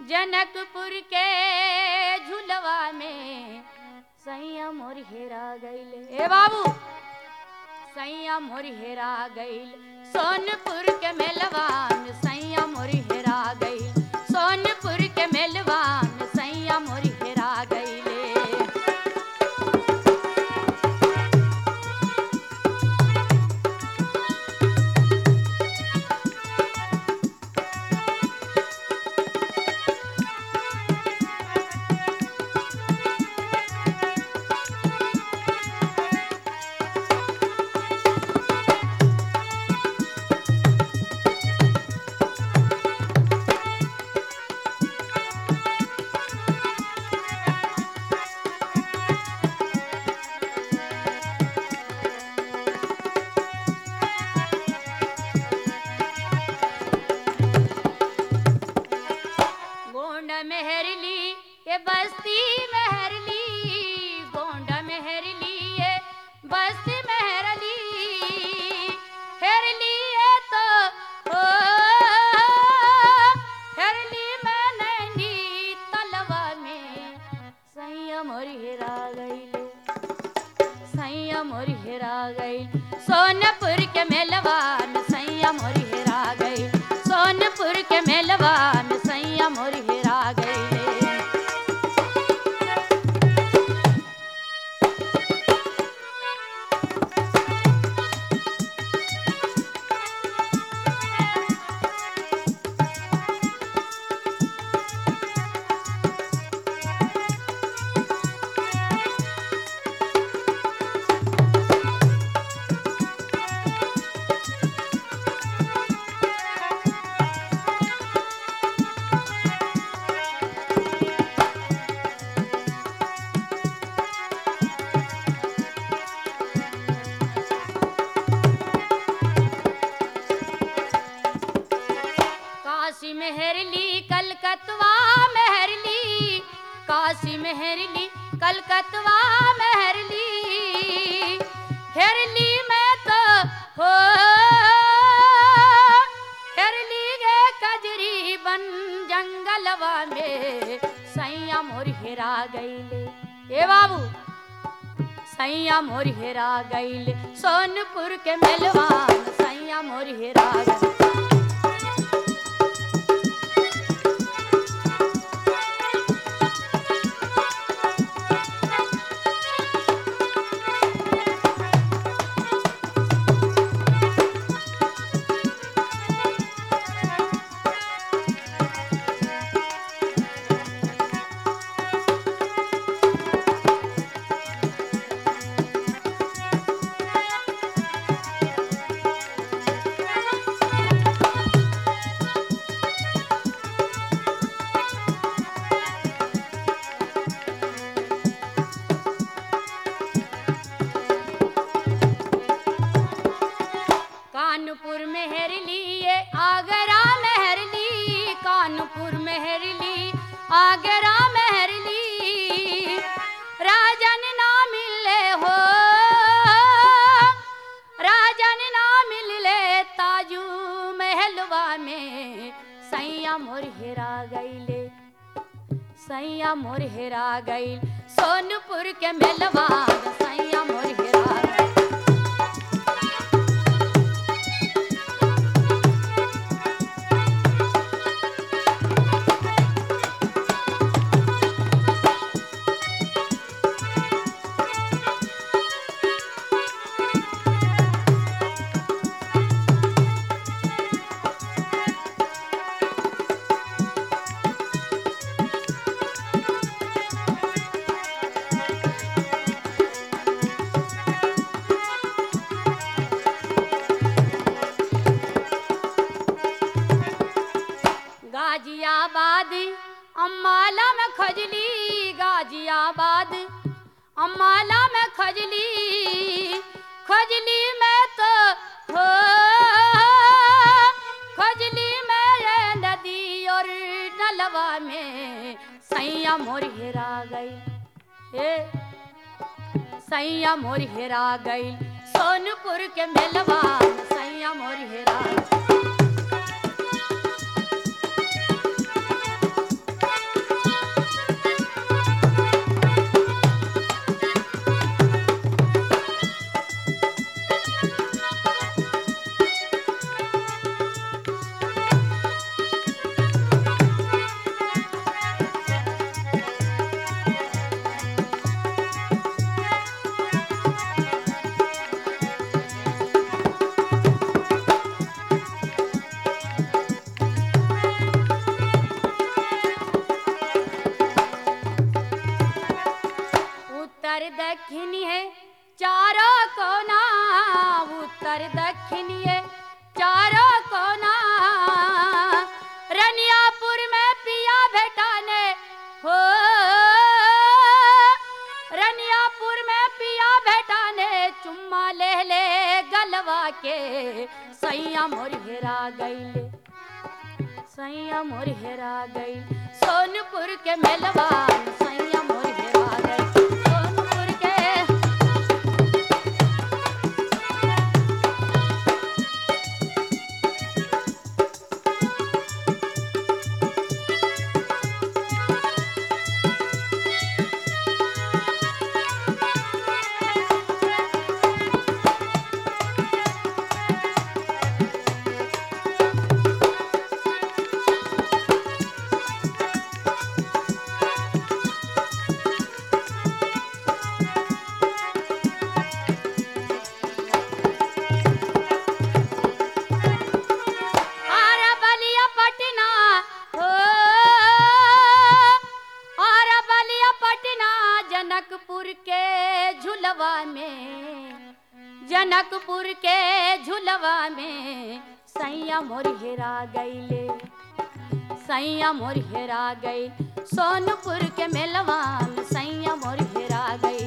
जनकपुर के झुलवा में सैया मोर हेरा गईल ए बाबू सैया मोर हेरा गईल सोनपुर के मेलवा में सैया मोर हेरा गईल सोनपुर के मेलवा में सैया मोर हेरा गईले गोंड मेहरली ये बस्ती मेहरली गोंड मेहरली ये बस्ती मेहरली हेरली ये तो ओ हेरली मैं नैनी तलवा में संयम और हेरा गईले संयम और हेरा गई सोनपुर के मेलवा में संयम और हेरा गई सोनपुर के मेलवा में संयम और हेरा गई काशी मेहरली कलकतवा मेहरली काशी मेहरली कलकतवा मेहरली हेरली मैं तो हो हेरली गे कजरी बन जंगलवा में सैया मोर हेरा गईले ए बाबू सैया मोर हेरा गईले सोनपुर के मेलवा में सैया मोर हेरा गईले कानपुर मेहरली ये आगरा मेहरली कानपुर मेहरली आगरा मेहरली राजन ना मिले हो राजन ना मिले ताजू महलवा में सैया मोर हेरा गईले सैया मोर हेरा गईल सोनपुर के मेलवा सैया मोर हेरा गईल गाजियाबाद अम्बाला में खजली गाजियाबाद अम्बाला में खजली खजली में तो हो खजली में ये नदी और नलवा में सैया मोर हेरा गई ए सैया मोर हेरा गई सोनपुर के मेलवा सैया मोर हेरा गई। चारों कोना उत्तर दक्षिणिए चारों कोना रनियापुर में पिया भेटाने हो रनियापुर में पिया भेटाने चुम्मा ले ले गलवा के सैया मोर हेरा गईले सैया मोर हेरा गई सोनपुर के मेलवा सैया मोर हेरा गई सोनपुर के आरा बलिया पटना हो आरा बलिया पटना जनकपुर के झुलवा में जनकपुर के झुलवा में सैया मोर हेरा गईले सैया मोर हेरा गई सोनपुर के मेलवा में सैया मोर हेरा गई